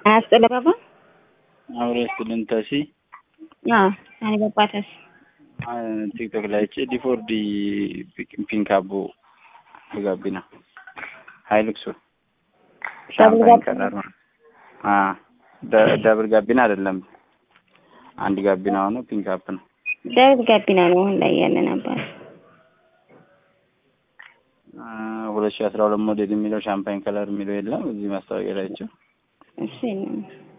አያስጠለባባ አብሮ ስትልን ተሲ አኒ በባተስ ቲክቶክ ላይ ጭ ዲፎርዲ ፒንካቦ ጋቢና ሀይልክሱ ሻምፓኝ ከለር ነው። ደብል ጋቢና አይደለም፣ አንድ ጋቢና ሆኖ ፒንክ አፕ ነው። ደብል ጋቢና ነው አሁን ላይ ያለ ነበር። ሁለት ሺህ አስራ ሁለት ሞዴል የሚለው ሻምፓኝ ከለር የሚለው የለም እዚህ ማስታወቂያ ላይቸው እሱ የለም።